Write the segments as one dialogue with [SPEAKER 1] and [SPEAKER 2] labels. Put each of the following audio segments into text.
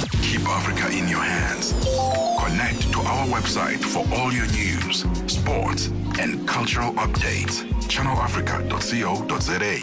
[SPEAKER 1] Keep Africa in your hands. Connect to our website for all your news, sports, and cultural updates. channelafrica.co.za.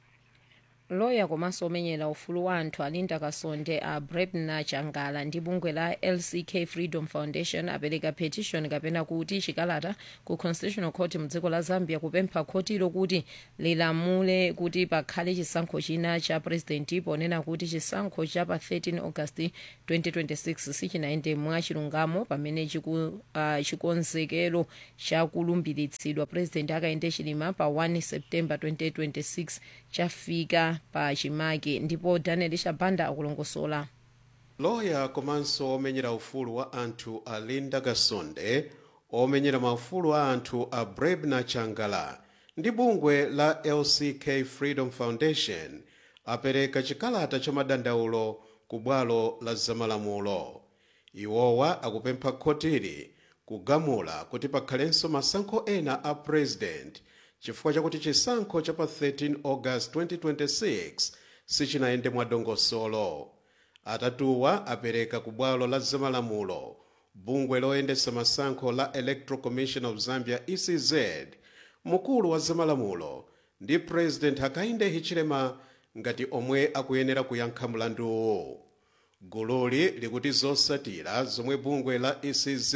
[SPEAKER 2] loya komanso omenyera ufulu wa anthu alinda kasonde a brebna changala ndi bungwe la lck freedom foundation apereka petition kapena kuti chikalata ku constitutional court mdziko la zambia kupempha khotilo kuti lilamule kuti pakhale chisankho china cha president ponena kuti chisankho cha pa 13 august 2026 sichinayende mwa chilungamo pamene chiku, uh, chikonzekero chakulumbiritsidwa president akayende chilima pa 1 september 2026 chafika pa chimake ndipo daniel shabanda akulongosola
[SPEAKER 3] loya komanso omenyera ufulu wa anthu a linda gasonde omenyera maufulu a anthu a brebna changala ndi bungwe la lck freedom foundation apereka chikalata cha madandaulo ku bwalo la zamalamulo iwowa akupempha khotili kugamula kuti pakhalenso masankho ena a president chifukwa chakuti chisankho cha pa 13 august 2026 sichinayende mwadongosolo atatuwa apereka ku bwalo la zamalamulo bungwe loyendesa masankho la electoral commission of zambia ecz mkulu wa zamalamulo ndi president hakainde hichilema ngati omwe akuyenera kuyankha mlanduwu gululi likuti zosatira zomwe bungwe la ecz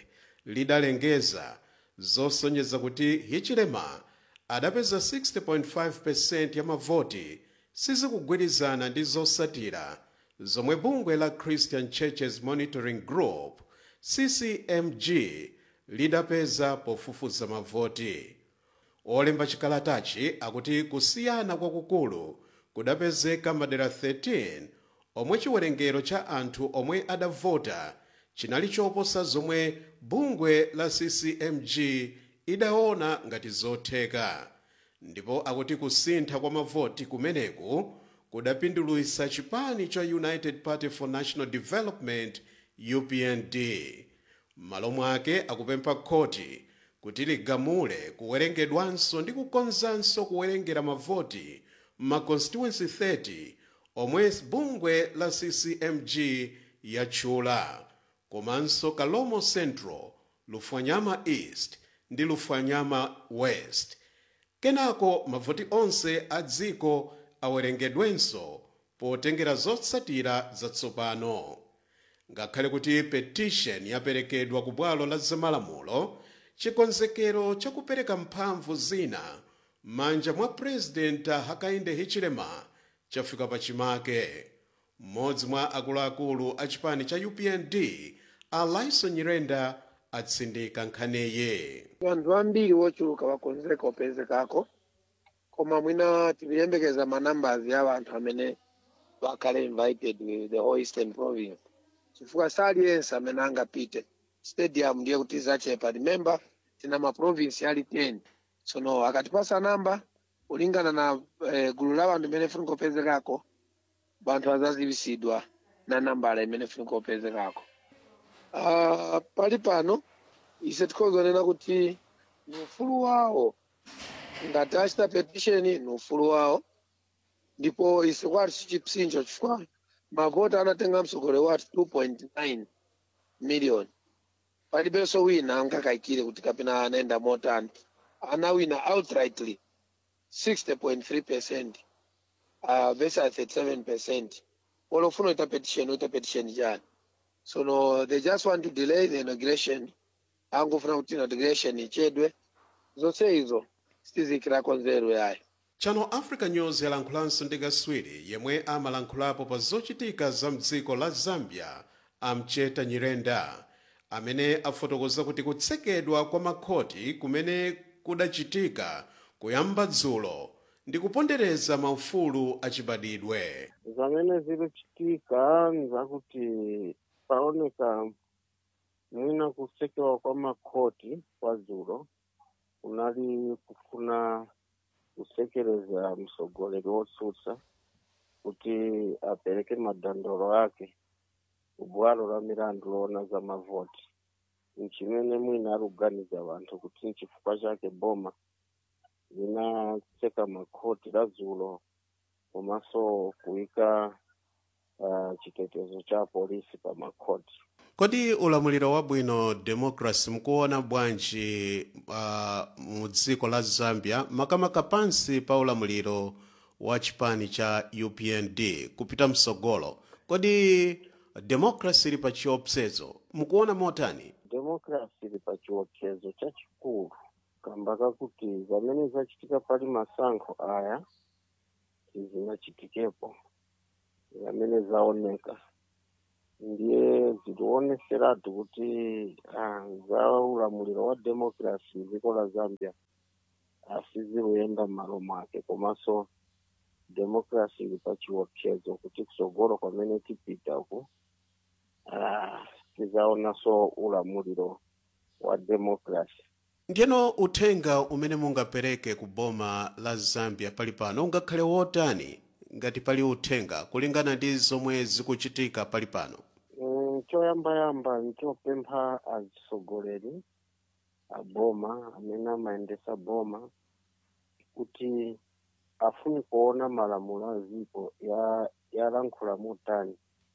[SPEAKER 3] lidalengeza zosonyeza kuti hichilema adapeza 60.5% ya mavoti sizikugwirizana ndi zosatira zomwe bungwe la christian churches monitoring group ccmg lidapeza pofufuza mavoti olemba chikalatachi akuti kusiyana kwakukulu kudapezeka madera 13 omwe chiwerengero cha anthu omwe adavota chinali choposa zomwe bungwe la ccmg idaona ngati zotheka ndipo akuti kusintha kwa mavoti kumeneku kudapindulitsa chipani cha united party for national development upnd m'malo mwake akupempha khoti kuti ligamule kuwerengedwanso ndi kukonzanso kuwerengera mavoti ma constituency 30 omwe bungwe la ccmg yatchula komanso kalomo central lufwanyama east ndi lufwanyama west kenako mavoti onse a dziko awerengedwenso potengera zotsatira zatsopano ngakhale kuti petition yaperekedwa ku bwalo la zamalamulo chikonzekero chakupereka mphamvu zina m'manja mwa president hakainde hichilema chafika pachimake mmodzi mwa akuluakulu a chipani cha upnd alison nyirenda atsindika nkhaniyi
[SPEAKER 4] vanhu vambiri vochuluka vakonzeka upezekako koma mwina tikuyembekeza manambers ya vanthu amene vakhale invited with the whole eastern province chifukwa saliyense amene angapite stadium ndiye kuti zachepa remember tina maprovinsi ali 10 tsono akatipasa namba kulingana na eh, gulu la vanthu imene funika upezekako vanthu azaziwisidwa na nambala imene funika upezekako uh, pali pano ise tikhozonena kuti ni ufulu wawo ngati achita petition ni ufulu wawo ndipo ise kwati chichipsinjo chifukwa mavota anatenga msogole wati 2.9 million palibenso wina angakayikire kuti kapena anaenda motani anawina outrightly 60.3 percent uh, versus 37 percent olofuna uita petition uita petition chani so no, they just want to delay the inauguration angofuna kuti inauguration ichedwe zonse izo sitizikirako nzeru yayo
[SPEAKER 3] channel africa news yalankhulanso ndi katswiri yemwe amalankhulapo pa zochitika za mdziko la zambia amcheta nyirenda amene afotokoza kuti kutsekedwa kwa makhoti kumene kudachitika kuyamba dzulo ndi kupondereza maufulu achibadidwe
[SPEAKER 5] zamene zikuchitika nzakuti paoneka mwina kutsekedwa kwa makhoti kwa dzulo kunali kufuna kusekereza mtsogoleri wotsutsa kuti apereke madandaulo ake kubwalo la milandu loona za mavoti nchimene mwina ari kuganiza vanthu kuti nchifukwa chake boma linatseka makhoti la dzulo komanso kuyika uh, chitetezo cha polisi pa makhoti
[SPEAKER 3] kodi ulamuliro wabwino democracy mukuona bwanji uh, mu dziko la zambia makamaka pansi pa ulamuliro wa chipani cha upnd kupita msogolo kodi democracy ili pa chiopsezo mukuona motani
[SPEAKER 5] democracy ili pa chiopsezo chachikulu kamba kakuti zamene zachitika pali masankho aya sizinachitikepo zamene zaoneka ndiye zilioneseratu kuti ah, za ulamuliro wa democracy dziko la zambia asiziluyenda m'malo mwake komanso democracy ili pa chiopsezo kuti kusogolo kwamene tipitaku ah, tizaonanso ulamuliro wa democracy
[SPEAKER 3] ndiyeno uthenga umene mungapereke ku boma la zambia pali pano ungakhale wotani ngati pali uthenga kulingana ndi zomwe zikuchitika pali pano
[SPEAKER 5] Mm, choyambayamba nchopempha atsogoleri aboma amene amayendesa boma kuti afuni kuona malamulo a dziko ya yalankhula motani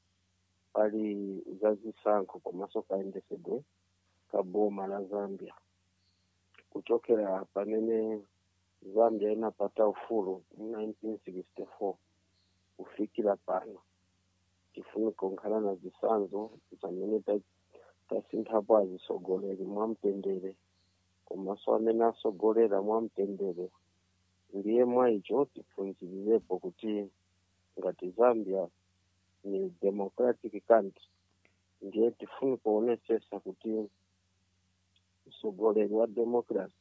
[SPEAKER 5] pali zazisankho komanso kayendesedwe ka boma la zambia kuchokera pamene zambia inapata ufulu mu 1964 kufikira pano tifuni kunkhala na zisanzo zamene ta- tasinthapo azisogoleri mwamtendere komanso amene asogolera mwamtendere ndiye mwa icho tiphunzirirepo kuti ngati zambia ni democratic country ndiye tifuni kuonesesa kuti usogoleri wa democracy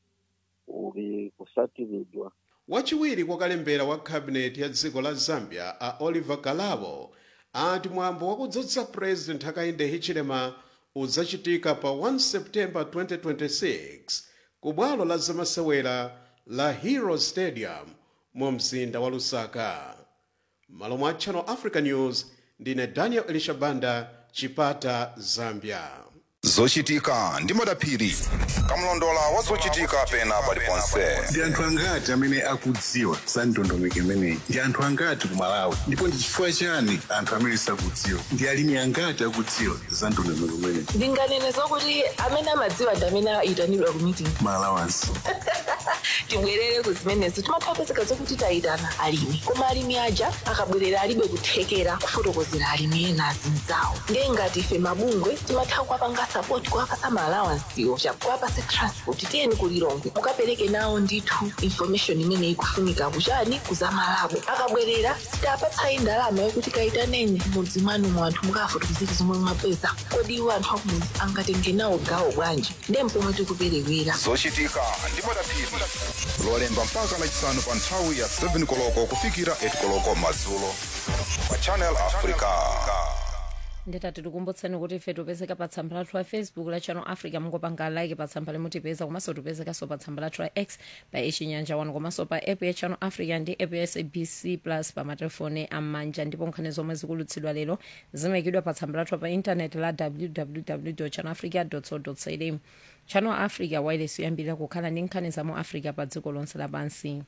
[SPEAKER 5] uli kusatiridwa
[SPEAKER 3] wachiwiri kwakalembera wa khabineti ya dziko la zambia a oliver kalabo ati mwambo wakudzutsa president hakainde hichilema udzachitika pa 1 september 2026 ku bwalo la zamasewera la hero stadium mu mzinda wa lusaka malo mwa channel africa news ndine daniel elishabanda chipata zambia
[SPEAKER 1] zochitika ndi madaphiri kamlondola wa zochitika pena paliponse
[SPEAKER 6] ndi anthu angati amene akudziwa za ndondomeko imeneyi ndi anthu angati ku malawi ndipo ndi chifukwa chani anthu amene sakudziwa ndi alimi angati akudziwa za ndondomeko imeneyi
[SPEAKER 7] ndinganene zokuti amene amadziwa ndi amene ayitanidwa ku meeting
[SPEAKER 6] malawansi
[SPEAKER 7] tibwerere ku zimenezo timathapezeka zokuti tayitana alimi koma alimi aja akabwerera alibe kuthekera kufotokozera alimi ena azinzawo ndiye ngati ife mabungwe timatha kuwapanga sapoti kuwapasa maalawansiwo chakuwapase transport tiyeni kulilongwe mukapereke nawo ndithu information imene ikufunika kuchani kuzamalabo akabwerera sitapatsayi ndalama yokuti kayitaneni mudzi mwanu mu anthu mukafotokozera zomwe mwapeza kodi iwo anthu akumudzi angatenge nawo gawo bwanji ndiye mpomwe tikuperewera
[SPEAKER 1] zochitika ndi madaphiri lolemba mpaka lachisanu pa nthawi ya 7 koloko kufikira 8 koloko madzulo pa channel africa
[SPEAKER 2] nditati tikumbutseni kuti ife tipezeka pa tsamba lathu la facebook la channel africa mungopanga like pa tsamba limutipeza komanso tipezekanso pa tsamba lathu la x pa ichinyanja 1 komanso pa app ya channel africa ndi app ya sabc plus pa matelefoni am'manja ndipo nkhani zomwe zikulutsidwa lero zimayikidwa pa tsamba lathu pa intaneti la www channel africa co za channel africa wireless yoyambirira kukhala ndi nkhani za mu africa pa dziko lonse lapansi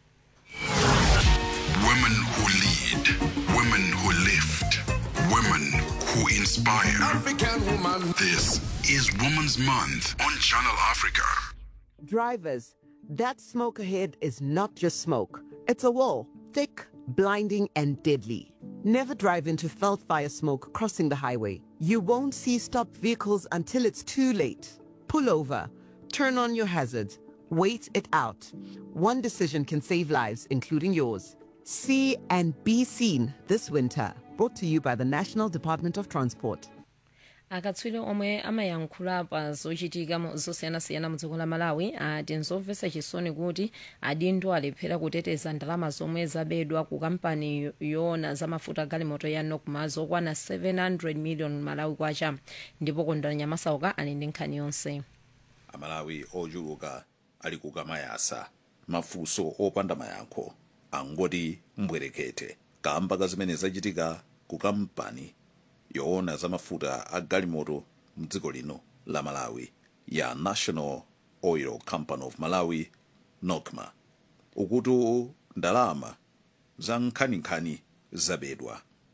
[SPEAKER 1] women who lead women who lift women who inspire
[SPEAKER 8] African woman.
[SPEAKER 1] this is women's month on channel africa
[SPEAKER 9] Drivers, that smoke ahead is not just smoke. It's a wall, thick, blinding, and deadly. Never drive into felt fire smoke crossing the highway. You won't see stopped vehicles until it's too late. Pull over, turn on your hazards, wait it out. One decision can save lives, including yours. See and be seen this winter. Brought to you by the National Department of Transport.
[SPEAKER 2] akatswiri omwe amayankhula pa zochitika mu- zosiyanasiyana mu dziko la malawi ati nzomvetsa chisoni kuti adindo alephera kuteteza ndalama zomwe zabedwa ku kampani yo- yoona za mafuta galimoto ya nocma zokwana 700 million malawi kwacha ndipo kondwani nyamasauka ali ndi nkhani yonse
[SPEAKER 10] amalawi ochuluka ali kukamayasa mafunso opanda mayankho angoti mbwerekete kamba ka zimene zachitika ku kampani yoona za mafuta a galimoto mdziko lino la malawi ya national oil company of malawi nocma ukuti ndalama za nkhaninkhani zabedwa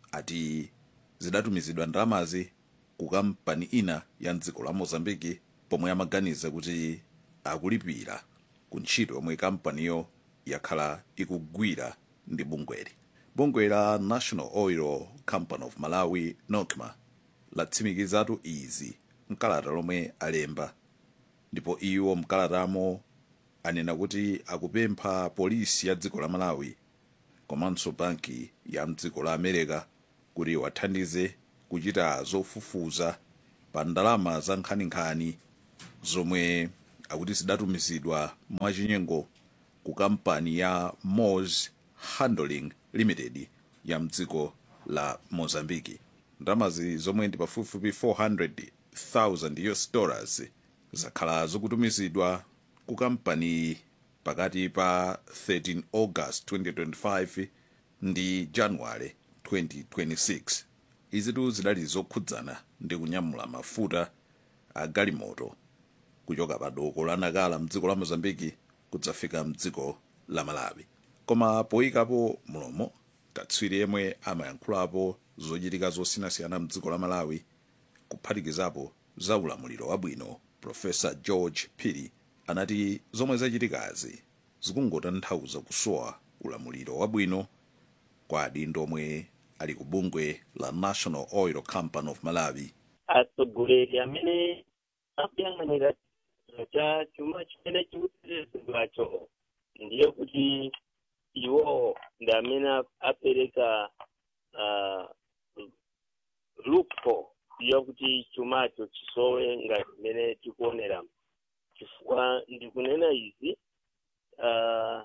[SPEAKER 10] ati zidatumizidwa ndalamazi ku kampani ina ya mdziko la mozambiki pomwe amaganiza kuti akulipira ku ntchito yomwe kampaniyo yakhala ikugwira ndi bungweli bungwe la national oil company of malawi nocma latsimikizatu izi mkalata lomwe alemba ndipo iwo mkalatamo anena kuti akupempha polisi ya dziko la malawi komanso banki ya mdziko la america kuti wathandize kuchita zofufuza pa ndalama za nkhaninkhani zomwe akuti zidatumizidwa mwachinyengo ku kampani ya mos handling limited ya mdziko la mozambiki ndalamazi zomwe ndi pafupifupi 400,000 us dollars zakhala zikutumizidwa ku kampani pakati pa 13 august 2025 ndi januwale 2026 izitu zidali zokhudzana ndi kunyamula mafuta a galimoto kuchoka pa doko la nakala mdziko la mozambiki kudzafika mdziko la malawi koma poyikapo mlomo katswiri yemwe amayankhulapo zochitika zosiyanasiyana mdziko la malawi kuphatikizapo za ulamuliro wabwino profesa george piri anati zomwe zachitikazi zikungotanthauza kusowa ulamuliro wabwino kwa adindo omwe ali ku bungwe la national oil company of malawi
[SPEAKER 8] atsogoleri amene akuyang'anira chiro cha chuma chimene chikutetezedwacho ndiye kuti iwo ndi amene apereka uh, loophole yakuti chumacho chisowe ngati mmene tikuonera chifukwa ndikunena izi uh,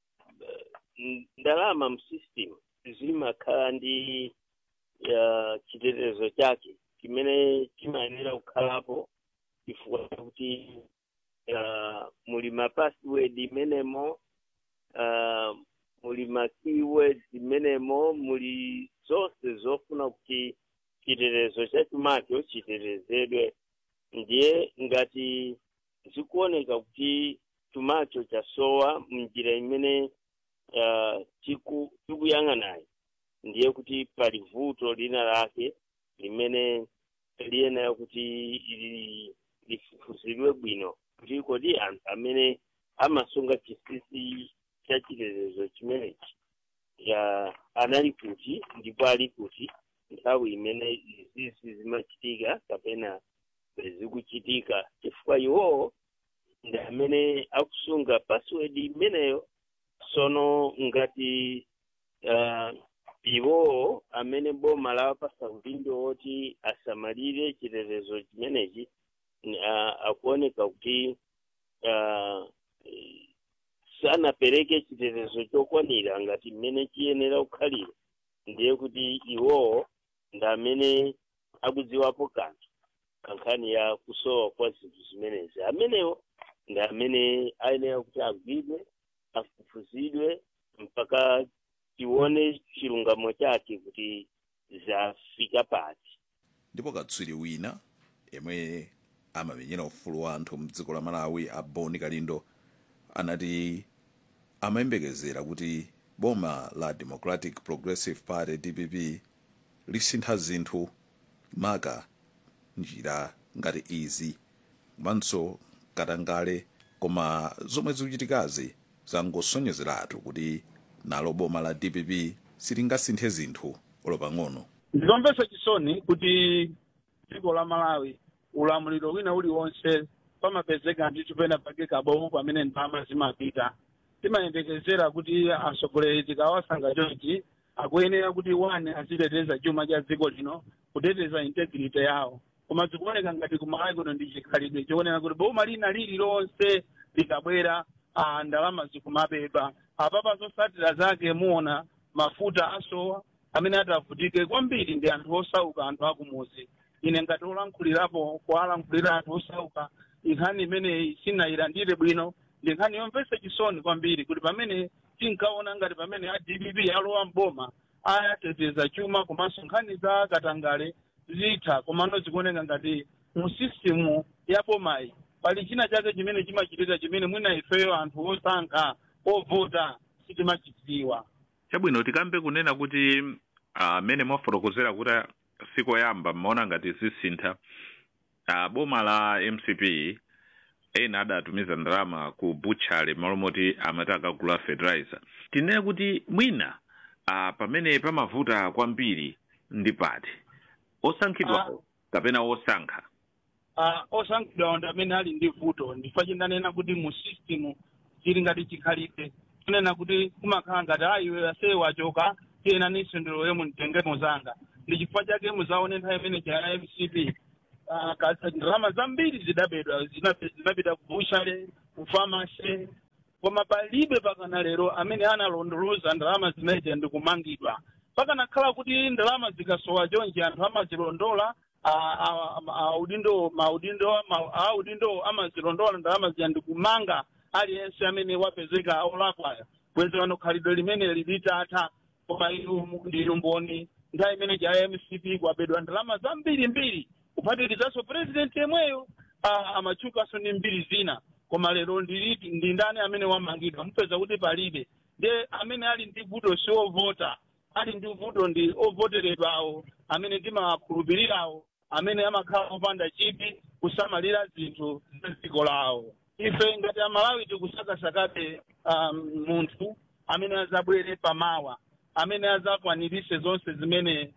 [SPEAKER 8] ndalama msystem zimakhala ndi uh, chitetezo chake chimene chimayenera kukhalapo chifukwa chakuti uh, muli ma password imenemo uh, muli ma keywords imenemo muli zonse zofuna kuti chitetezo cha chumacho chitetezedwe ndiye ngati zikuoneka kuti chumacho chasowa mnjira imene uh, chiku chikuyang'anayi ndiye kuti pali vuto lina lake limene liyenera kuti ili- lifufuzidwe bwino kuti kodi anthu amene amasunga chisisi cha chitetezo chimenechi ya anali kuti ndipo ali kuti nthawi imene izizi zimachitika kapena zikuchitika chifukwa iwowo ndi amene akusunga password imeneyo sono ngati uh, iwowo amene boma lawapasa udindo woti asamalire chitetezo chimenechi uh, akuoneka kuti uh, sanapereke chitetezo chokwanira ngati mmene chiyenera kukhalira ndiye kuti iwowo ndi amene akudziwapo kanthu kankhani ya kusowa kwa zinthu zimenezi amenewo ndi amene ayenera kuti agwidwe afufuzidwe mpaka tione chilungamo chake kuti zafika pati
[SPEAKER 10] ndipo katswiri wina yemwe amamenyera ufulu wa anthu mdziko la malawi a boni kalindo anati amayembekezera kuti boma la democratic progressive party dpp lisintha zinthu maka njira ngati izi komanso katangale koma zomwe zikuchitikazi zangosonyezeratu kuti nalo boma la dpp silingasinthe zinthu olopang'ono
[SPEAKER 11] ndikomvetsa chisoni kuti dziko la malawi ulamuliro wina uliwonse pamapezeka ndithu pena pake kabowo pamene ndalama zimapita timayembekezera kuti atsogoleri tikawasankha chonchi akuyenera kuti one aziteteza chuma cha dziko lino kuteteza integrity yawo koma zikuoneka ngati kumalawi kuno ndi chikhalidwe chionera kuti boma lina lililonse likabwera ah, ndalama zikumapeza apapa zotsatira zake muona mafuta asowa amene atavutike kwambiri ndi anthu osauka anthu akumuzi ine ngati olankhulirapo kuwalankhulira anthu osauka nkhani imeneyi sinayilandire bwino ndi nkhani yomvetsa chisoni kwambiri kuti pamene tinkaona ngati pamene a dpp alowa mboma ayateteza chuma komanso nkhani za katangale zitha komano zikuoneka ngati mu system ya bomayi pali china chake chimene chimachitika chimene mwina ifeyo anthu osankha ovota sitimachidziwa
[SPEAKER 12] chabwino tikambe kunena kuti
[SPEAKER 10] amene uh, mwafotokozera kuti sikoyamba mmaona ngati zisintha uh, boma la mcp ena adatumiza ndalama ku butchale malo moti amati akagula fertilizer tinene kuti mwina uh, pamene pamavuta kwambiri ndi pati osankhidwawo kapena osankha
[SPEAKER 11] uh, osankhidwawo ndi amene ali ndi vuto ndifa chindanena kuti mu system chili ngati chikhalibe kunena kuti kumakhala ngati ayiwe aseye wachoka tiyena ninso ndilowe mumtenge muzanga ndi chifukwa chake muzaone nthawi imene cha mcp uh, ndalama zambiri zidabedwa zinapita ku bushale ku famasi koma palibe pakana lero amene analondoloza ndalama zimenezo ndi kumangidwa pakanakhala kuti ndalama zikasowa chonje anthu amazilondola audindo maudindo audindo amazilondola ndalama zija ndi kumanga aliyense amene wapezeka olakwayo bwenzi wano khalidwe limene lilitatha koma inu ndinu mboni nthawi imene cha mcp kwabedwa ndalama zambiri mbiri kuphatikizaso purezidenti yemweyo amatchukanso ndi mbiri zina koma lero ndiliti ndi ndani amene wamangidwa mupeza kuti palibe ndiye amene ali ndi vuto si ovota ali ndi vuto ndi ovoteredwawo amene timakhulupirirawo amene amakhala opanda chipi kusamalira zinthu za dziko lawo ife ngati amalawi tikusakasakabe um, munthu amene azabwere pamawa amene azakwanirise zonse zimene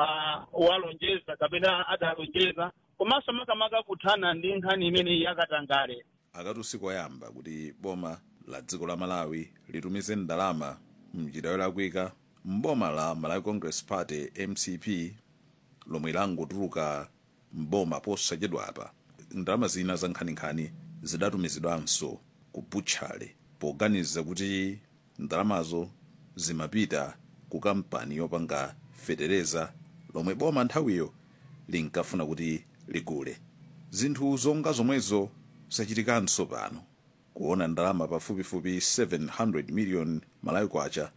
[SPEAKER 11] uh, walonjeza kapena adalonjeza komanso makamaka kuthana ndi nkhani imene yakatangale
[SPEAKER 10] akati usiku oyamba kuti boma la dziko la malawi litumize ndalama mnjira yolakwika mboma la malawi congress party mcp lomwe langotuluka mboma posachedwa apa ndalama zina za nkhaninkhani zidatumizidwanso ku butchale poganiza kuti ndalamazo zimapita ku kampani yopanga fetereza lomwe boma nthawiyo linkafuna kuti ligule zinthu zonga zomwezo zachitikanso pano kuona ndalama pafupifupi 700 million malawi kwacha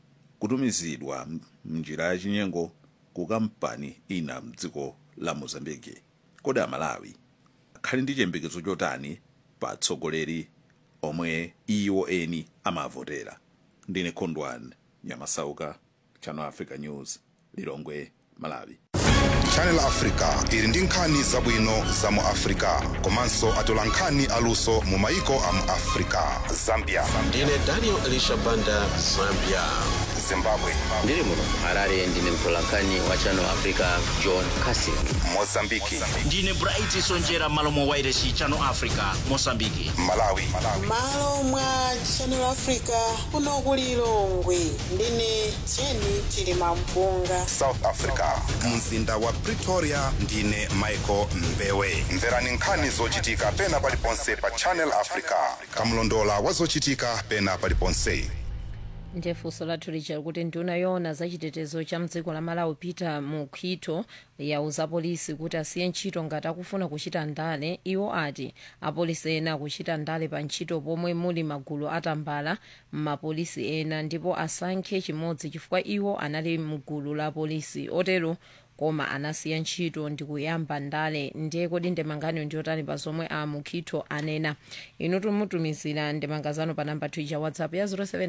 [SPEAKER 10] kutumizidwa mnjira yachinyengo ku kampani ina mdziko la mozambiki kodi amalawi akhali ndi chiyembekezo chotani pa atsogoleri omwe iwo eni amavotera ndine khondwani nyamasauka channel africa news lilongwe malawi
[SPEAKER 1] channel africa ili ndi nkhani zabwino za mu africa komanso atola nkhani aluso mu maiko a mu africa zambia
[SPEAKER 12] ndine daniel elisha banda zambia
[SPEAKER 1] zimbabwe
[SPEAKER 13] ndiri muno harare ndine mtolankhani wa channel africa john casin
[SPEAKER 1] mozambiki
[SPEAKER 14] ndine bright sonjera malo mwa wairesi channel africa mosambiki
[SPEAKER 1] malawi
[SPEAKER 15] malo mwa channel africa kuno ku lilongwe ndine jeni chilima mpunga
[SPEAKER 1] south africa mzinda wa pretoria ndine michael mbewe mverani nkhani zochitika pena paliponse pa channel africa kamlondola wa zochitika pena paliponse
[SPEAKER 2] ndiye funso lathu lija kuti nduna yoona za chitetezo cha mdziko la malawi peter mukhito yauza polisi kuti asiye ntchito ngati akufuna kuchita ndale iwo ati apolisi ena akuchita ndale pa ntchito pomwe muli magulu atambala m'mapolisi ena ndipo asankhe chimodzi chifukwa iwo anali mgulu la polisi otero koma anasiya ntchito ndi kuyamba ndale ndiye kodi ndemangano ndiyotani pa zomwe a mukhito anena inu tumutumizira ndemanga zanu pa namba twitter whatsapp ya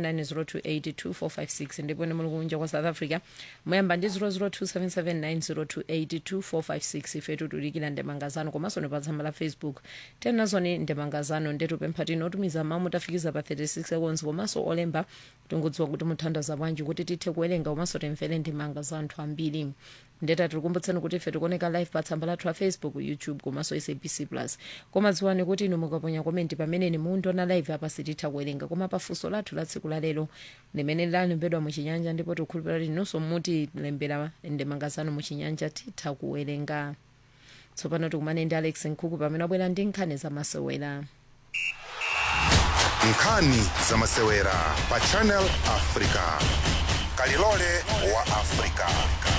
[SPEAKER 2] 0790282456 ndipo ine muli kunja kwa south africa muyamba ndi 0027790282456 ife tutulikira ndemanga zanu komanso ni pa tsamba la facebook tenazoni ndemanga zanu ndetupempha tinotumiza mamu tafikiza pa 36 seconds komanso olemba tingodziwa kuti muthandaza bwanji kuti tithe kuwerenga komanso timvere ndemanga za anthu ambiri ndeta tikukumbutsani kuti ife tikuoneka live pa tsamba lathu la facebook youtube komanso sabc plus koma dziwani kuti inu mukaponya komenti pamene ni mundiona live apa sititha kuwerenga koma pafunso lathu la tsiku la lero limene lalembedwa muchinyanja ndipo tikukhulupirira kuti inunso mutilembera ndemanga zanu muchinyanja titha kuwerenga tsopano tikumane ndi alex nkhuku pamene abwera ndi nkhani zamasewera
[SPEAKER 1] nkhani zamasewera pa channel africa kalilole wa africa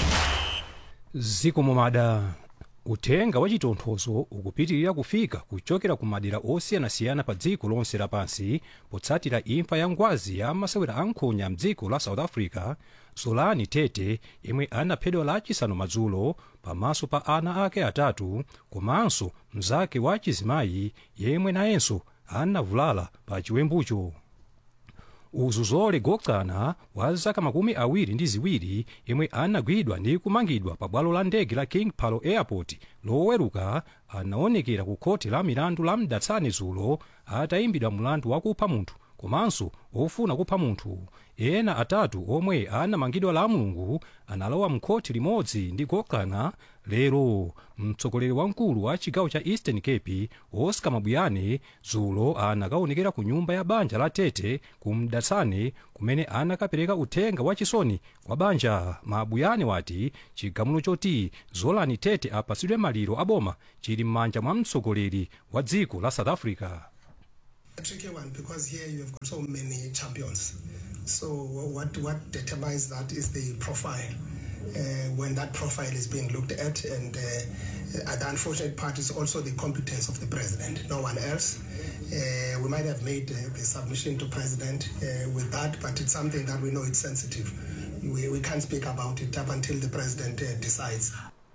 [SPEAKER 16] ziko mumada uthenga wa chitonthozo ukupitirira kufika kuchokera ku madera osiyanasiyana pa dziko lonse lapansi potsatira imfa ya ngwazi ya masewera ankhonya mdziko la south africa zolani tete yemwe anaphedwa lachisanu madzulo pamaso pa ana ake atatu komanso mzake wa chizimayi yemwe nayenso anavulala pa chiwembucho uzuzole gokana wa zaka makumi awiri ndi ziwiri yemwe anagwidwa ndi kumangidwa pa bwalo la ndege la king palo airport loweruka anaonekera ku khoti la milandu la mdatsani dzulo atayimbidwa mlandu wakupha munthu komanso ofuna kupha munthu ena atatu omwe anamangidwa la mulungu analowa mkhoti limodzi ndi gokana lero mtsogoleri wamkulu wa chigawo cha eastern cape oscar mabuyane dzulo anakaonekera ku nyumba ya banja la tete ku mdatsane kumene anakapereka uthenga wachisoni kwa banja mabuyane wati chigamulo choti zolani tete apatsidwe maliro aboma chili m'manja mwa mtsogoleri wa dziko la south africa
[SPEAKER 17] a tricky one because here you have got so many champions. So what what determines that is the profile. Uh, when that profile is being looked at, and uh, the unfortunate part is also the competence of the president, no one else. Uh, we might have made uh, the submission to president uh, with that, but it's something that we know it's sensitive. We, we can't speak about it up until the president uh, decides.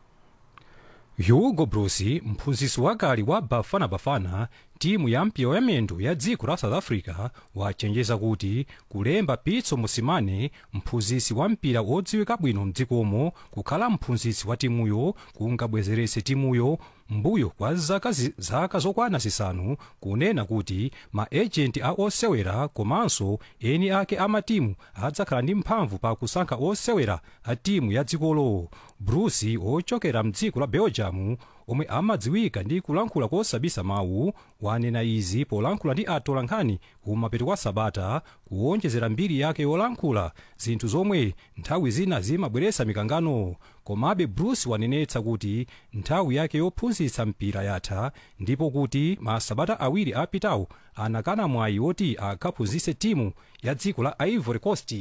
[SPEAKER 16] hugo brosi mphunzitsi wakale wa bafana bafana timu ya mpira wamiyendo ya dziko la south africa wachenjeza kuti kulemba pitso mosimane mphunzitsi wa mpira wodziwika bwino mdzikomo kukhala mphunzitsi wa timuyo kungabwezeretse timuyo mbuyo kwa zaka, zi, zaka zokwana zisanu kunena kuti maejenti a osewera komanso eni ake amatimu adzakhala ndi mphamvu pa kusankha osewera a timu ya dzikolo bruce ochokera mdziko la belgium omwe amadziwika ndi kulankhula kosabisa mawu wanena izi polankhula ndi atolankhani kumapeto kwa sabata kuwonjezera mbiri yake yolankhula zinthu zomwe nthawi zina zimabweretsa mikangano komabe bruce wanenetsa kuti nthawi yake yophunzitsa mpira yatha ndipo kuti masabata awiri apitawo anakana mwayi woti akaphunzitse timu ya dziko la ivory coast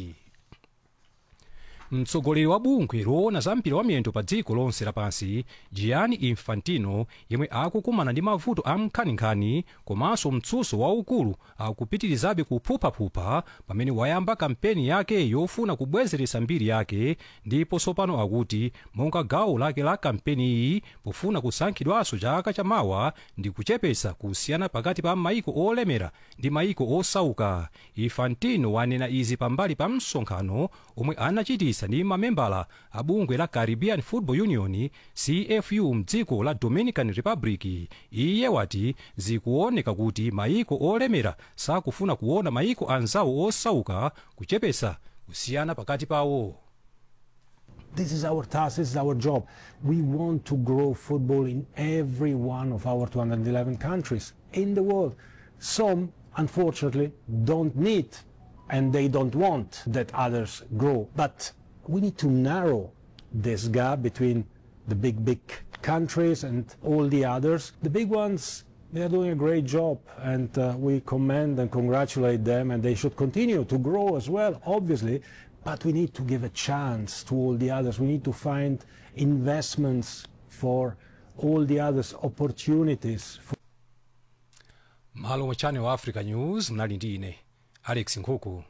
[SPEAKER 16] mtsogoleri wa bungwe loona za mpira wa miyendo pa dziko lonse lapansi gianni infantino yemwe akukumana ndi mavuto a nkhaninkhani komanso mtsutso waukulu akupitirizabe kuphuphaphupa pamene wayamba kampeni yake yofuna kubwezeretsa mbiri yake ndipo tsopano akuti monga gawo lake la kampeni iyi pofuna kusankhidwanso chaka chamawa ndi kuchepetsa kusiyana pakati pa maiko olemera ndi maiko osauka infantino wanena izi pambali pa msonkhano omwe anachitisa ndi mamembala a bungwe la caribbean football union cfu mdziko la dominican republic iye wati zikuoneka kuti maiko olemera sakufuna kuona maiko anzawo osauka kuchepetsa kusiyana pakati pawo
[SPEAKER 18] This is our task, this is our job. We want to grow football in every one of our 211 countries in the world. Some, unfortunately, don't need and they don't want that others grow. But we need to narrow this gap between the big, big countries and all the others. The big ones, they are doing a great job and uh, we commend and congratulate them and they should continue to grow as well, obviously. But we need to give a chance to all the others. We need to find investments for all the others, opportunities. For
[SPEAKER 16] malo mwa channel africa news mnali ndi ine alex nkhuku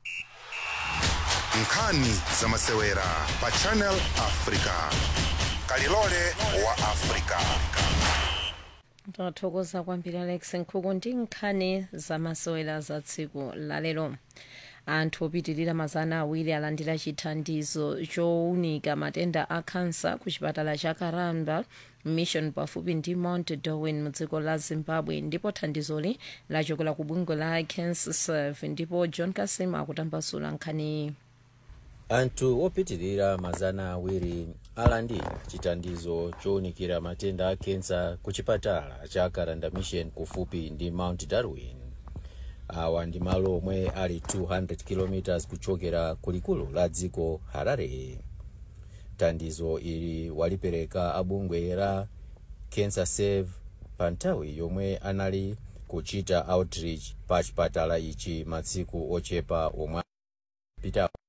[SPEAKER 1] nkhani za masewera pa channel africa kalilole wa africa
[SPEAKER 2] tathokoza kwambiri alex nkhuku ndi nkhani zamasewera za tsiku lalero anthu opitirira mazana awiri alandira chithandizo chowunika matenda a kansa ku chipatala cha karamba mission pafupi ndi mount darwin mudziko la zimbabwe ndipo thandizoli lachokera ku bungwe la cancer serve ndipo john kasim akutambasula nkhaniyi
[SPEAKER 19] anthu opitirira mazana awiri alandira chithandizo chowunikira matenda a kensa ku chipatala cha karanda mission kufupi ndi mount darwin awa ndi malo omwe ali 200 km kuchokera kulikulu la dziko harare thandizo ili walipereka abungwe la cancer save pa nthawi yomwe anali kuchita outreach pa chipatala ichi masiku ochepa omwe apitawo